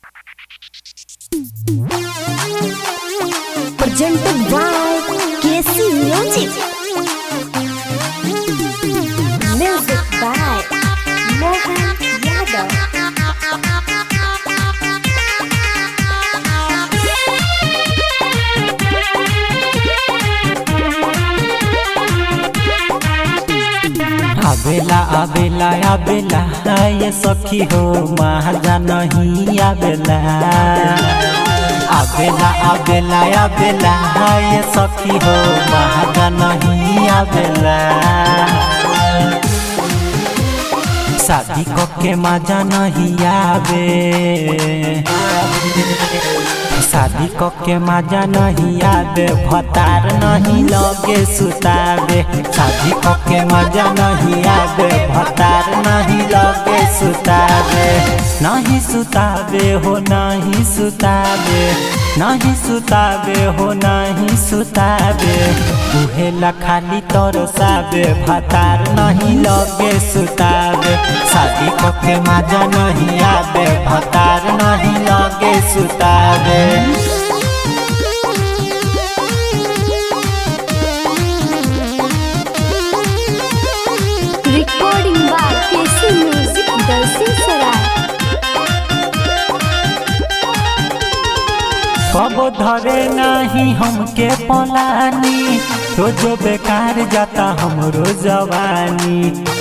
presented by KC Music. Music by Mohan Yadav. आबेला आबेला आबेला ये सखी हो महाजा नहीं आबेला आबेला आबेला आबेला ये सखी हो महाजा नहीं आबेला शादी के मजा नहीं आवे शादी के मजा नहीं आवे भतार नहीं लगे सुतावे शादी के मजा नहीं आवे भतार नहीं लगे सुतावे नहीं सुतावे हो नहीं सुतावे नहीं सुतावे हो नहीं सुतावे उहेला खाली तरसावे भतार नहीं लगे सुतावे शादी के मजा नहीं आवे भतार नहीं लगे सुतावे Recording by KC Music, Dalsin Sarai. कब धरे नहीं हमके पलानी रोज बेकार जाता हमरो जवानी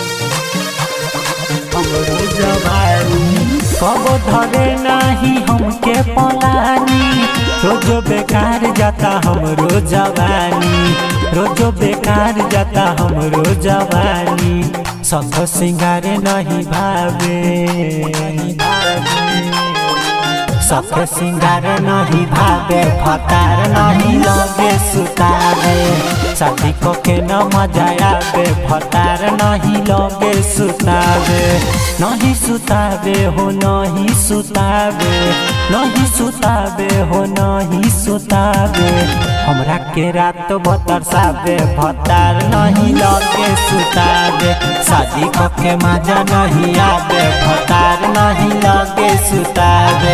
हमरो जवानी कब धरे नहीं हमके पलानी रोज बेकार जाता हमरो जवानी रोज बेकार जाता हमरो जवानी सब सिंगार नहीं भावे नहीं भावे सख सिंगार नहीं भावे फतार नहीं लगे सुतावे शादी को के न मजा आवे फतार नहीं लगे सुतावे नहीं सुतावे हो नहीं सुतावे नहीं सुतावे हो नहीं सुतावे हमरा के रात बतरसावे फतार नहीं लगे सुतावे शादी को के मजा नहीं आवे फतार नहीं लगे सुतावे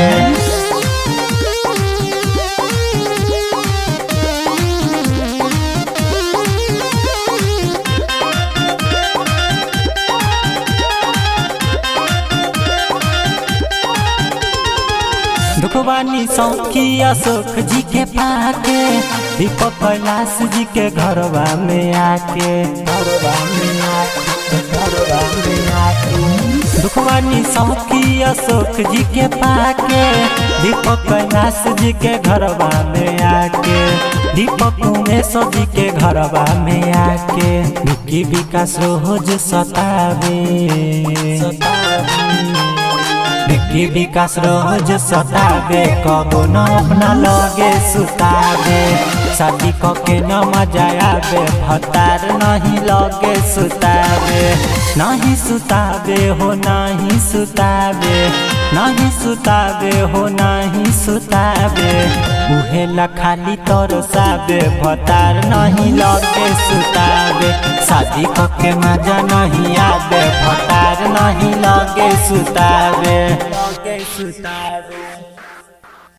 दुखवानी सौखी अशोक जी के पाके दीपक कैलाश जी के घरवा में आके घरवा में आके घरवा में आके दुखवानी सौखी अशोक जी के पाके दीपक कैलाश जी के घरवा में आके दीपक उमेश जी के घरवा में आके विकी विकास रोज सतावे सतावे विकी विकास रोज सतावे कबो न अपना लगे सुतावे शादी के न मजा आवे भतार नहीं लगे सुतावे नहीं सुतावे हो नहीं सुतावे नहीं सुतावे हो नहीं सुतावे उहेला खाली तरसावे भतार नहीं लगे सुतावे शादी के मजा नहीं आवे भतार नहीं लगे सुतावे लगे सुतावे